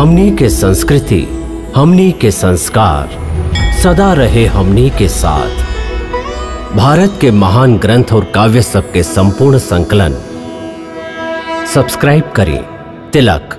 हमनी के संस्कृति हमनी के संस्कार सदा रहे हमनी के साथ भारत के महान ग्रंथ और काव्य सब के संपूर्ण संकलन सब्सक्राइब करें तिलक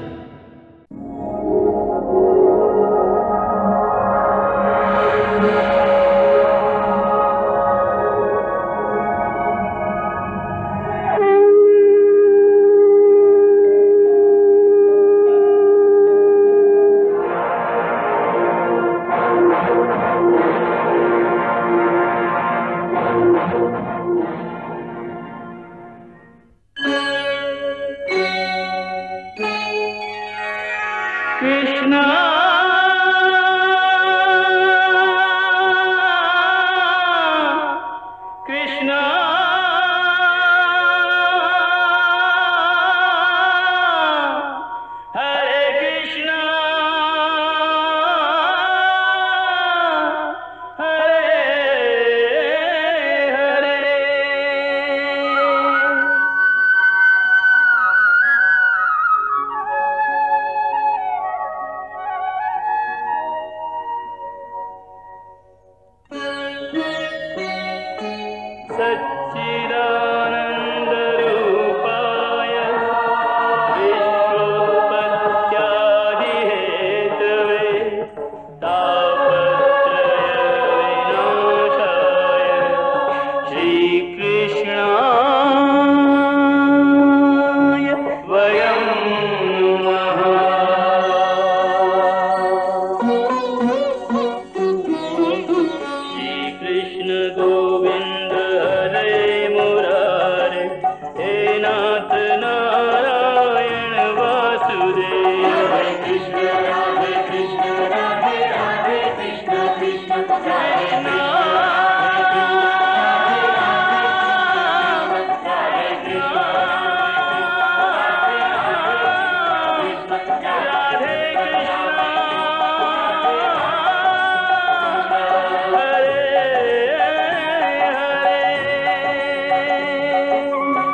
कृष्ण कृष्ण हरे कृष्ण हरे हरे सच्चिदानन्दरूपाय विश्वोत्पत्त्यादिहेतवे तापत्रयविनाशाय श्रीकृष्णाय वयं नमः श्रीकृष्ण गोविन्द हरे मुरारे हे नाथ नारायण वासुदेव हरे कृष्ण राधे कृष्ण राधे राधे कृष्ण कृष्ण कृष्ण राधे हरे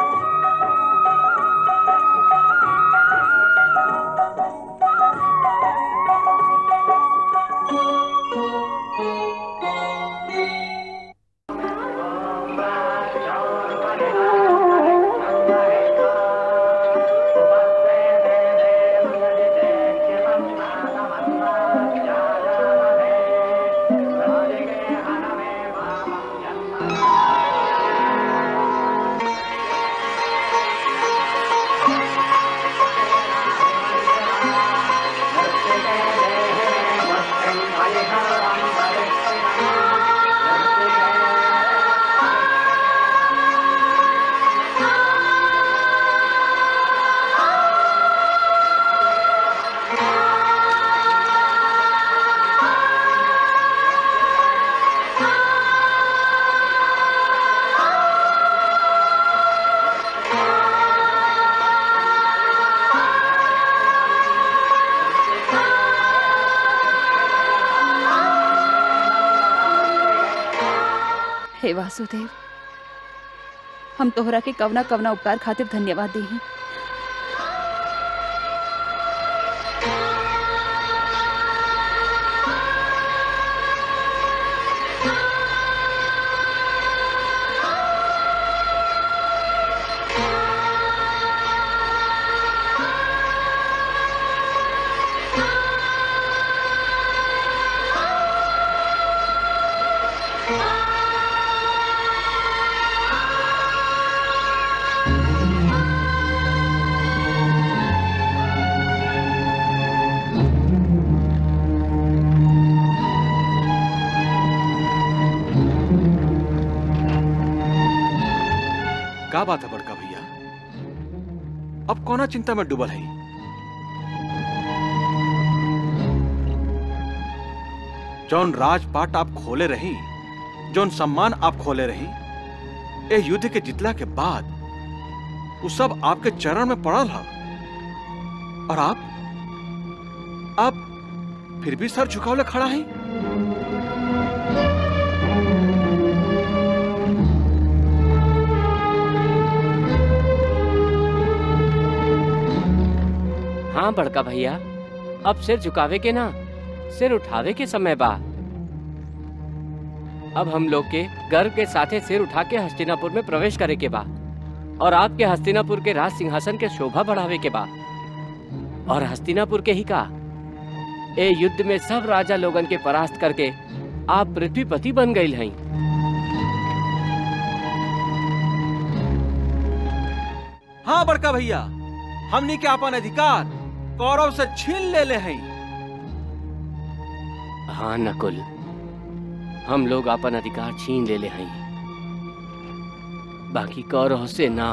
हे वासुदेव हम तोहरा के कवना कवना उपकार खातिर धन्यवाद दी का बात है बड़का भैया अब कौना चिंता में डूबल है जौन राजपाट आप खोले रही जौन सम्मान आप खोले रही ए युद्ध के जितला के बाद वो सब आपके चरण में पड़ल है और आप आप फिर भी सर झुकावले खड़ा है हाँ बड़का भैया अब सिर झुकावे के ना सिर उठावे के समय बा अब हम लोग के गर्व के साथे सिर उठा के हस्तिनापुर में प्रवेश करे के बा और आपके हस्तिनापुर के राज सिंहासन के शोभा बढ़ावे के बा और हस्तिनापुर के ही का ए युद्ध में सब राजा लोगन के परास्त करके आप पृथ्वीपति बन गई हैं हाँ बड़का भैया हमनी के अपन अधिकार कौरव से छीन ले ले हैं हाँ नकुल हम लोग अपन अधिकार छीन ले ले हैं बाकी कौरव से ना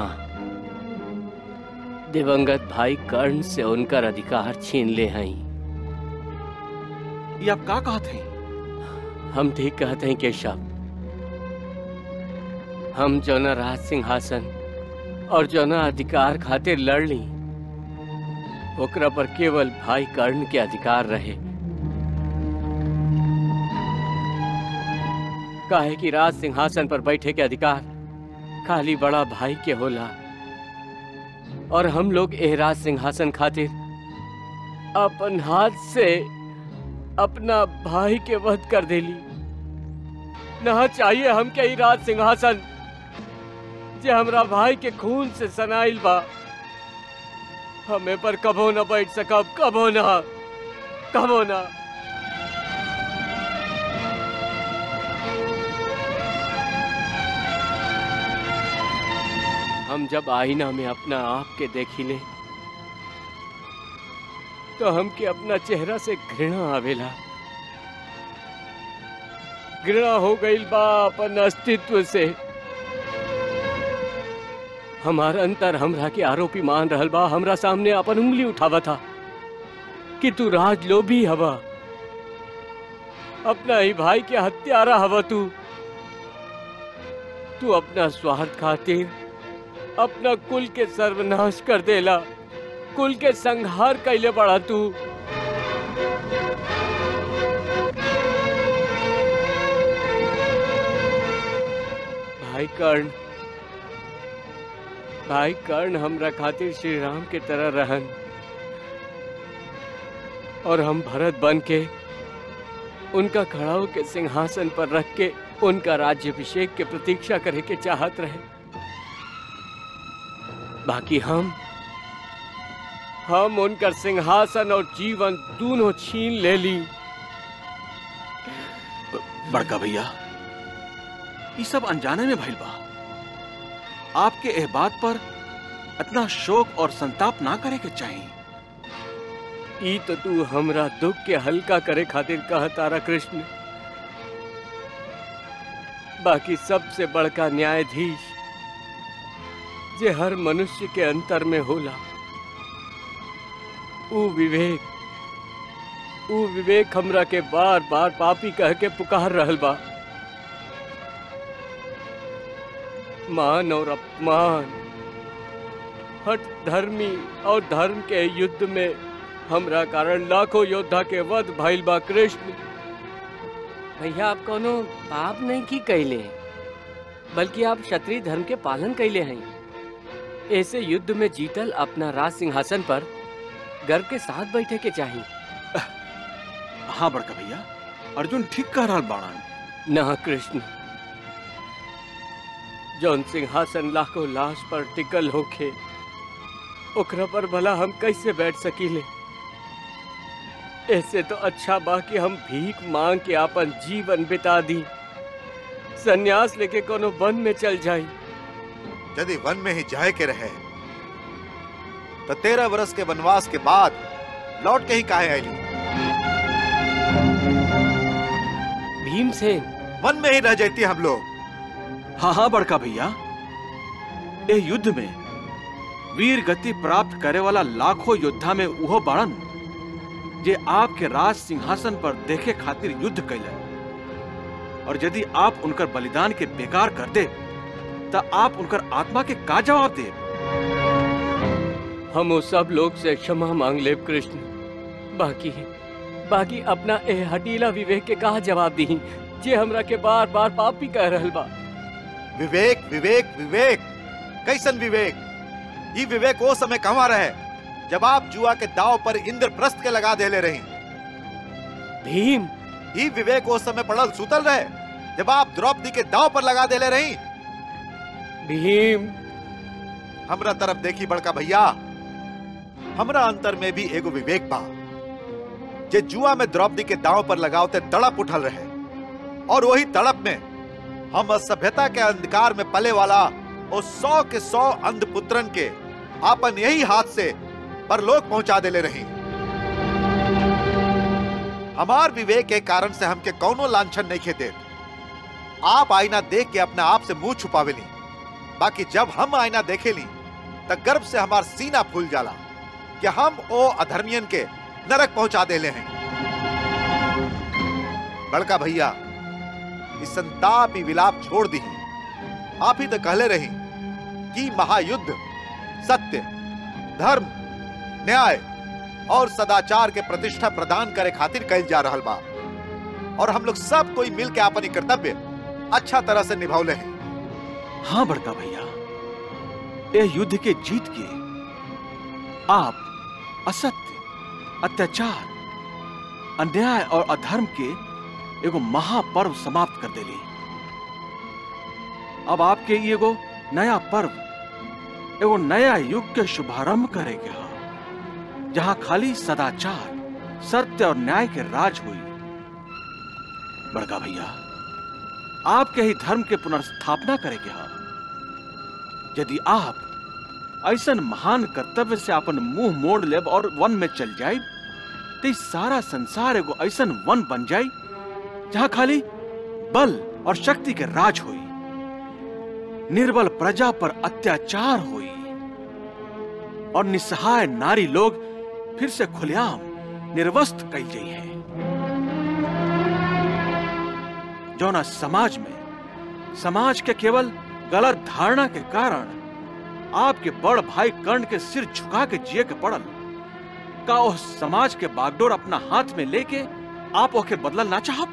दिवंगत भाई कर्ण से उनकर अधिकार छीन ले हैं ये आप का कहते हैं हम ठीक कहते हैं केशव हम जो न राज सिंहासन और जो न अधिकार खातिर लड़ ली ओकरा पर केवल भाई कर्ण के अधिकार रहे काहे कि राज सिंहासन पर बैठे के अधिकार खाली बड़ा भाई के होला और हम लोग एह राज सिंहासन खातिर अपन हाथ से अपना भाई के वध कर देली ना चाहिए हमके ई राज सिंहासन जे हमरा भाई के खून से सनाइल बा हमें पर कबो न बैठ सकब कबो ना कबो ना हम जब आईना में अपना आप के देखिले तो हमके अपना चेहरा से घृणा आवेला घृणा हो गई बा अपन अस्तित्व से हमारा अंतर हमरा के आरोपी मान रहल बा हमरा सामने अपन उंगली उठावा था कि तू राजलोभी हवा अपना ही भाई के हत्यारा हवा तू तू अपना स्वार्थ खातिर अपना कुल के सर्वनाश कर देला कुल के संहार कैले बड़ा तू भाई कर्ण भाई कर्ण हमरा खातिर श्री राम के तरह रहन और हम भरत बन के उनका खड़ाऊ के सिंहासन पर रख के उनका राज्यभिषेक के प्रतीक्षा करे के चाहत रहे बाकी हम हम उनका सिंहासन और जीवन दोनों छीन ले ली बड़का भैया ये सब अनजाने में भइल बा आपके एह बात पर इतना शोक और संताप ना करे के चाहिए ई तो तू हमरा दुख के हल्का करे खातिर कह तारा कृष्ण बाकी सबसे बड़का न्यायाधीश जे हर मनुष्य के अंतर में होला ऊ विवेक ऊ विवेक हमरा के बार बार पापी कह के पुकार रहल बा मान और अपमान हट धर्मी और धर्म के युद्ध में हमरा कारण लाखों योद्धा के वध भइल बा कृष्ण भैया आप कोनो पाप नहीं की कैले बल्कि आप क्षत्रिय धर्म के पालन कैले हैं ऐसे युद्ध में जीतल अपना राज सिंहासन पर गर्व के साथ बैठे के चाहिए हाँ बड़का भैया अर्जुन ठीक कह रहा बाणन ना कृष्ण जौन सिंहासन लाखों लाश पर टिकल होखे ओकरा पर भला हम कैसे बैठ सकीले ऐसे तो अच्छा बा कि हम भीख मांग के अपन जीवन बिता दी सन्यास लेके कोनो वन में चल जाई यदि वन में ही जाए के रहे तो तेरह वर्ष के वनवास के बाद लौट के ही काहे आईली भीमसेन वन में ही रह जाती हम लोग हाँ हाँ बड़का भैया ए युद्ध में वीर गति प्राप्त करे वाला लाखों योद्धा में उहो बाड़न जे आपके राज सिंहासन पर देखे खातिर युद्ध कैलन और यदि आप उनकर बलिदान के बेकार कर दे तो आप उनकर आत्मा के का जवाब दे हम उस सब लोग से क्षमा मांग ले कृष्ण बाकी बाकी अपना ए हटीला विवेक के कहा जवाब दी जे हमरा के बार बार पापी कह रहल बा विवेक विवेक विवेक कैसन विवेक ये विवेक वो समय कहाँ रहे जब आप जुआ के दाव पर इंद्रप्रस्थ के लगा देले रही भीम ही विवेक उस समय पड़ल सुतल रहे जब आप द्रौपदी के दाव पर लगा देले रही भीम हमरा तरफ देखी बड़का भैया हमरा अंतर में भी एगो विवेक बा जे जुआ में द्रौपदी के दांव पर लगावते तड़प उठल रहे और वही तड़प में हम सभ्यता के अंधकार में पले वाला और सौ के सौ अंध पुत्रन के आपन यही हाथ से परलोक पहुंचा देले रही हमार विवेक के कारण से हमके कौनो लांछन नहीं खेते आप आईना देख के अपने आप से मुंह छुपावेली बाकी जब हम आईना देखेली त गर्व से हमार सीना फूल जाला कि हम ओ अधर्मियन के नरक पहुंचा देले हैं बड़का भैया इस संताप ही विलाप छोड़ दी आप ही तो कहले रही कि महायुद्ध सत्य धर्म न्याय और सदाचार के प्रतिष्ठा प्रदान करे खातिर कल जा रहल बा और हम लोग सब कोई मिल के अपनी कर्तव्य अच्छा तरह से निभावले हैं हाँ बड़का भैया ये युद्ध के जीत के आप असत्य अत्याचार अन्याय और अधर्म के एगो महापर्व समाप्त कर देली अब आपके ई एगो नया पर्व एगो नया युग के शुभारंभ करेके हा जहां खाली सदाचार सत्य और न्याय के राज हुई बड़का भैया आपके ही धर्म के पुनर्स्थापना करेके हा यदि आप ऐसन महान कर्तव्य से अपन मुंह मोड़ लेब और वन में चल जाए तो इस सारा संसार एगो ऐसन वन बन जाए जहां खाली बल और शक्ति के राज हुई निर्बल प्रजा पर अत्याचार हुई और निसहाय नारी लोग फिर से खुलेआम निर्वस्त कई गई है जौना समाज में समाज के केवल गलत धारणा के कारण आपके बड़ भाई कर्ण के सिर झुका के जिए के पड़ल का उस समाज के बागडोर अपना हाथ में लेके आप ओके बदलल ना चाहब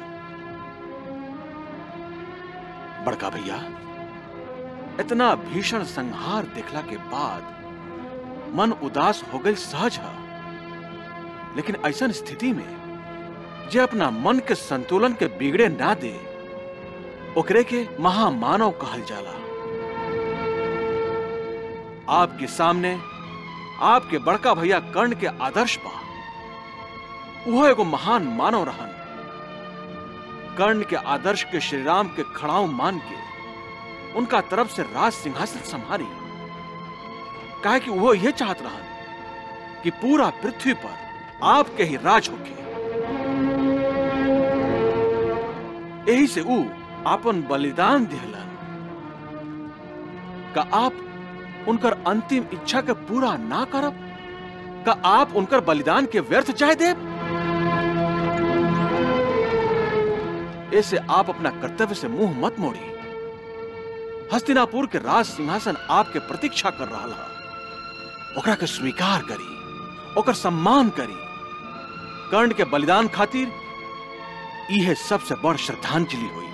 बड़का भैया इतना भीषण संहार देखला के बाद मन उदास हो गई सहज है लेकिन ऐसा स्थिति में जे अपना मन के संतुलन के बिगड़े ना दे ओकरे के महामानव कहल जाला आपके सामने आपके बड़का भैया कर्ण के आदर्श बा वो एगो महान मानव रहन कर्ण के आदर्श के श्री राम के खड़ाऊ मान के उनका तरफ से राज सिंहासन संभारी कहा कि वो ये चाहत रहन कि पूरा पृथ्वी पर आपके ही राज होके यही से ऊ आपन बलिदान दिहलन का आप उनकर अंतिम इच्छा के पूरा ना करब का आप उनकर बलिदान के व्यर्थ चाहे देब ऐसे आप अपना कर्तव्य से मुंह मत मोड़ी हस्तिनापुर के राज सिंहासन आपके प्रतीक्षा कर रहा है ओकरा के स्वीकार करी ओकर सम्मान करी कर्ण के बलिदान खातिर इहे सबसे बड़ श्रद्धांजलि हुई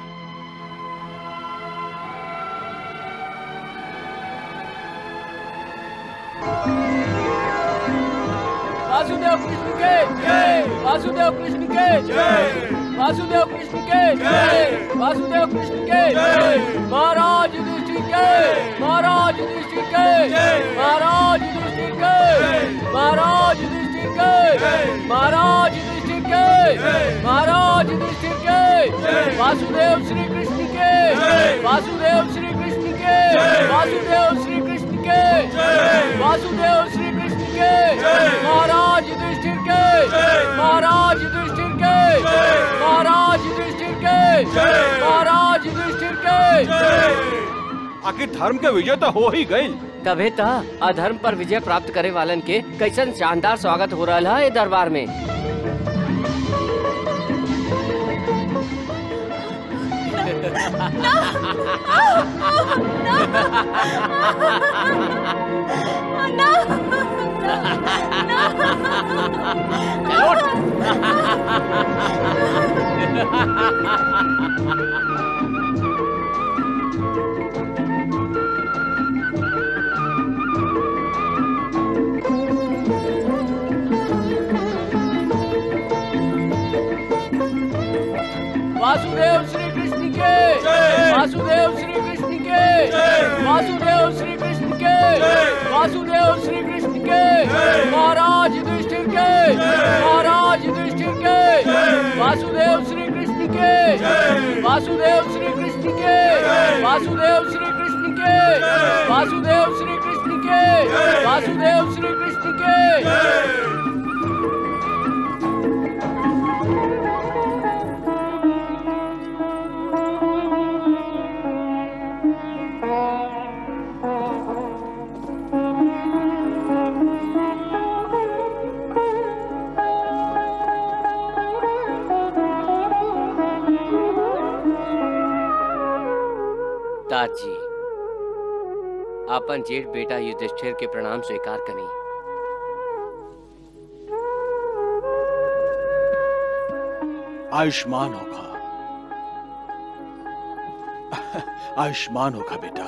वासुदेव कृष्ण के जय वासुदेव कृष्ण के जय वासुदेव कृष्ण के जय वासुदेव कृष्ण के जय महाराज युधिष्ठिर के महाराज युधिष्ठिर के महाराज युधिष्ठिर के महाराज युधिष्ठिर के महाराज युधिष्ठिर के महाराज युधिष्ठिर के वासुदेव श्री कृष्ण के वासुदेव श्री कृष्ण के वासुदेव श्री कृष्ण के वासुदेव श्री कृष्ण के महाराज युधिष्ठिर के महाराज युधिष्ठिर के महाराज युधिष्ठिर के महाराज युधिष्ठिर के आखिर धर्म के विजय तो हो ही गई तबे त अधर्म पर विजय प्राप्त करे वालन के कैसन शानदार स्वागत हो रहा है दरबार में वासुदेव श्री कृष्ण के वासुदेव श्री कृष्ण के वासुदेव श्री कृष्ण के वासुदेव श्री कृष्ण के महाराज युधिष्ठिर के महाराज युधिष्ठिर के वासुदेव श्री कृष्ण के वासुदेव श्री कृष्ण के वासुदेव श्री कृष्ण के वासुदेव श्री कृष्ण के वासुदेव श्री कृष्ण के दादी आपन जेठ बेटा युधिष्ठिर के प्रणाम स्वीकार करी आयुष्मान होगा आयुष्मान होगा बेटा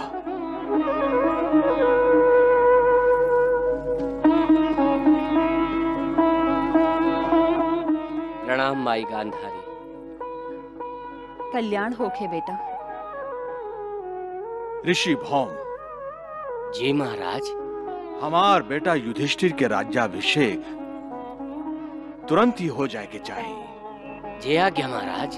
प्रणाम माई गांधारी कल्याण होखे बेटा ऋषि भौम जी महाराज हमार बेटा युधिष्ठिर के राज्याभिषेक तुरंत ही हो जाए के चाहिए जय आज्ञा महाराज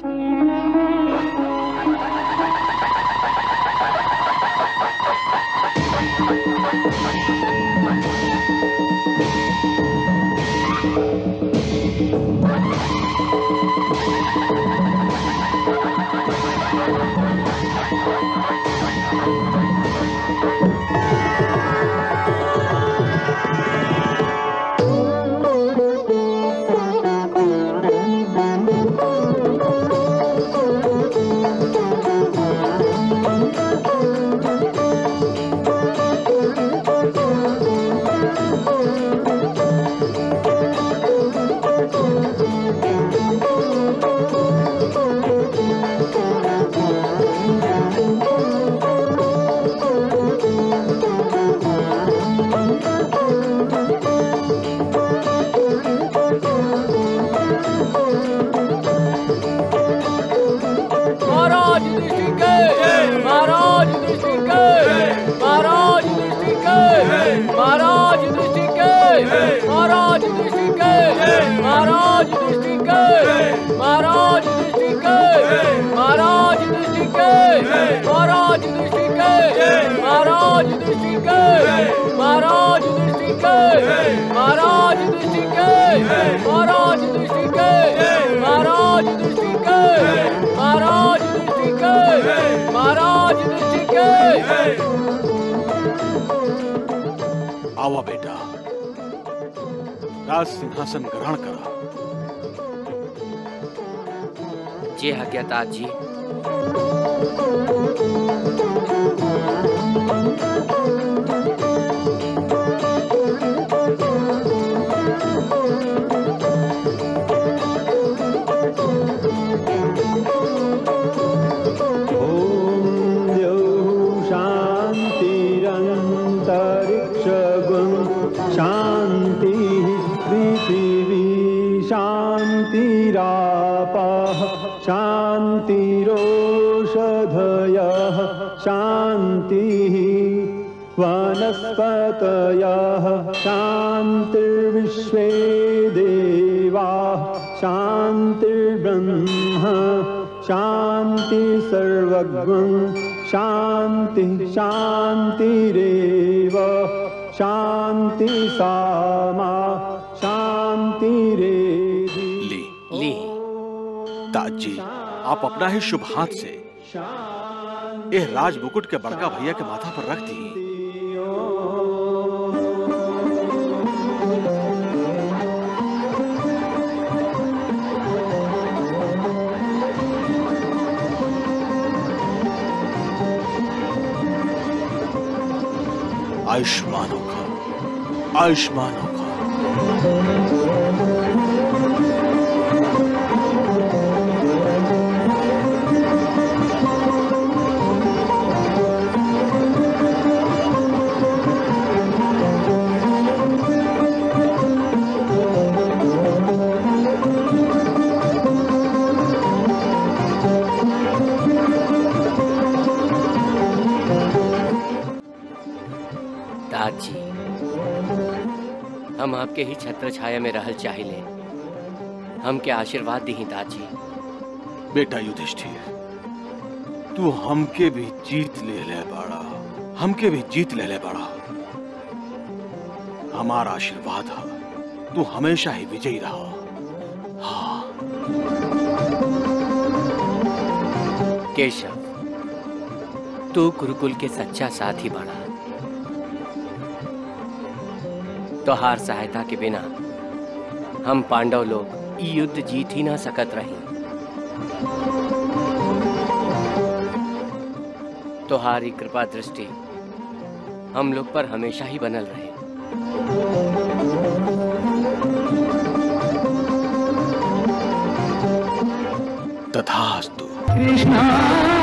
महाराज युधिष्ठिर के महाराज युधिष्ठिर के महाराज युधिष्ठिर के महाराज युधिष्ठिर के महाराज युधिष्ठिर के महाराज युधिष्ठिर के महाराज युधिष्ठिर के महाराज युधिष्ठिर के महाराज युधिष्ठिर के महाराज युधिष्ठिर के महाराज युधिष्ठिर के महाराज युधिष्ठिर के महाराज युधिष्ठिर के महाराज युधिष्ठिर के महाराज युधिष्ठिर के महाराज युधिष्ठिर के आवा बेटा राज सिंहासन ग्रहण करा जी आज्ञाता जी ॐ द्यौः शान्तिरन्तरिक्षगुं शान्तिः पृथिवी शान्तिरापः शान्तिरोषधयः शान्तिः वनस्पतयः शान्तिर्विश्वे देवाः शान्तिर्ब्रह्म शान्ति सर्वज्ञं शान्ति शान्तिरेव शान्ति सामा शान्तिरेधि ली ली ताजी आप अपना ही शुभ हाथ से ये राज मुकुट के बड़का भैया के माथा पर रख दी आयुष्मान होगा आयुष्मान होगा आपके ही छत्र छाया में रहल चाहिए हमके आशीर्वाद दी दाजी बेटा युधिष्ठिर तू हमके भी जीत ले ले बाड़ा हमके भी जीत ले ले बाड़ा हमारा आशीर्वाद है तू हमेशा ही विजयी रहा हाँ केशव तू गुरुकुल के सच्चा साथी बना तोहार सहायता के बिना हम पांडव लोग ई युद्ध जीत ही ना सकत रही तोहारी कृपा दृष्टि हम लोग पर हमेशा ही बनल रहे तथास्तु कृष्णा